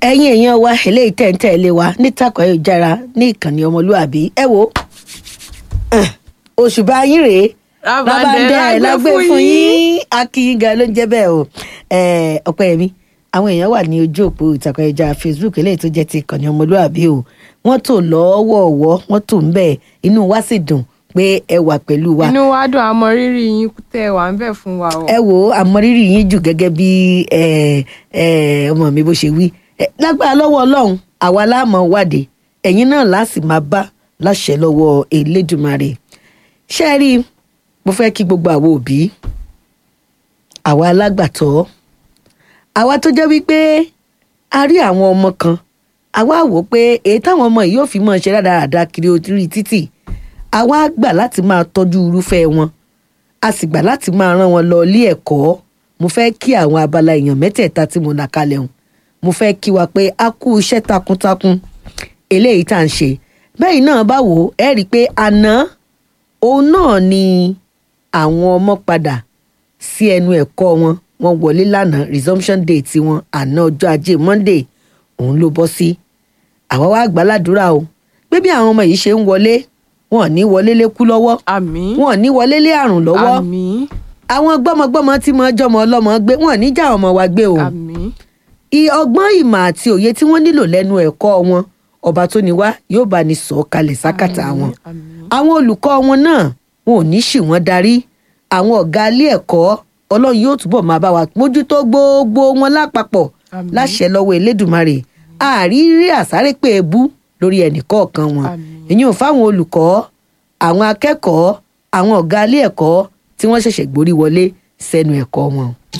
ẹ̀yin èèyàn wa eléyìí tẹ̀ ń tẹ̀lé wa nítàkọ̀ ayélujára ní ìkànnì ọmọlúàbí ẹ wo eh, òṣùbà yín rèé Rábàndẹ̀ la gbé fún fún yín. yín akíyín gan ló ń jẹ́ bẹ́ẹ̀ o Eh, ọpẹ́yẹmí àwọn èèyàn wà ní ojú òpó ìtàkọ̀ ayélujára facebook eléyìí tó jẹ́ ti ìkànnì ọmọlúàbí o wọ́n tò lọ́wọ́ọ̀wọ́ wọ́n tò ń bẹ̀ inú wa sì dùn pé ẹ wà pẹ̀lú wa inú wa dùn àmọ́ rírì yín tẹ́ wà ń bẹ̀ fún wa o. ẹ wo àmọrírì yín jù gẹ́gẹ́ bí ẹ, ẹ, ọmọ mi bó ṣe wí Ẹ, lágbára lọ́wọ́ Ọlọ́run àwa láàmọ wádìí ẹ̀yin náà láàsì máa bá láṣẹ lọ́wọ́ Elédùmarè ṣé ẹ rí i mo fẹ́ kí gbogbo àwọn òbí àwa alágbàtọ́ àwa tó jẹ́ wípé a rí àwọn ọmọ kan àwa wò pé èyí táwọn ọmọ yìí yóò fi máa ṣe rádaràda kiri orí títì àwa gbà láti máa tọ́jú irúfẹ́ wọn a sì gbà láti máa rán wọn lọ ilé ẹ̀kọ́ mo fẹ́ kí àwọn abala èèyàn mẹ́tẹ̀ẹ̀ta tí mo là kalẹ̀ hùn mo fẹ́ kí wa pé a kú iṣẹ́ takuntakun eléyìí tá à ń ṣe bẹ́ẹ̀ náà bá wò ó ẹ́ rí i pé àná òun náà ni àwọn ọmọ padà sí ẹnu ẹ̀kọ́ wọn wọ́n wọlé lánàá resumption day tiwọn àná ọjọ́ ajé monday òun ló bọ́ sí àwa wá gbàládùra o pé bí àwọn ọmọ yìí ṣe ń wọlé wọn ò ní wọlé lékú lọ́wọ́ àmín wọn ò ní wọlé lé àrùn lọ́wọ́ àmín àwọn gbọ́mọgbọ́mọ tí mo jọmọ ọlọ́mọ gbé wọn ò ní já ọmọ wa gbé o àmín I- ọgbọ́n ìmọ̀ àti òye tí wọ́n nílò lẹ́nu ẹ̀kọ́ wọn ọba tó ní wá yóò bá ní sọ kalẹ̀ sákàtà wọn àmín àwọn olùkọ́ wọn náà wọn ò ní ṣì wọ́n darí àwọn ọ̀gá ilé ẹ̀kọ́ ọlọ́run yóò túbọ̀ máa bá wa mójútó gbogbo wọn lápapọ̀ Àmín. láṣẹ lọ́wọ́ elédùnmarè àrírí àsárépè ebú lórí ẹnìkọ̀ọ̀kan wọn Àmín. ìyẹn ò fáwọn olùkọ́ àwọn akẹ́kọ̀ọ́ àwọn ọ̀gá ilé ẹ̀kọ́ tí wọ́n ṣẹ̀ṣẹ̀ gborí wọlé sẹ́nu ẹ̀kọ́ wọn.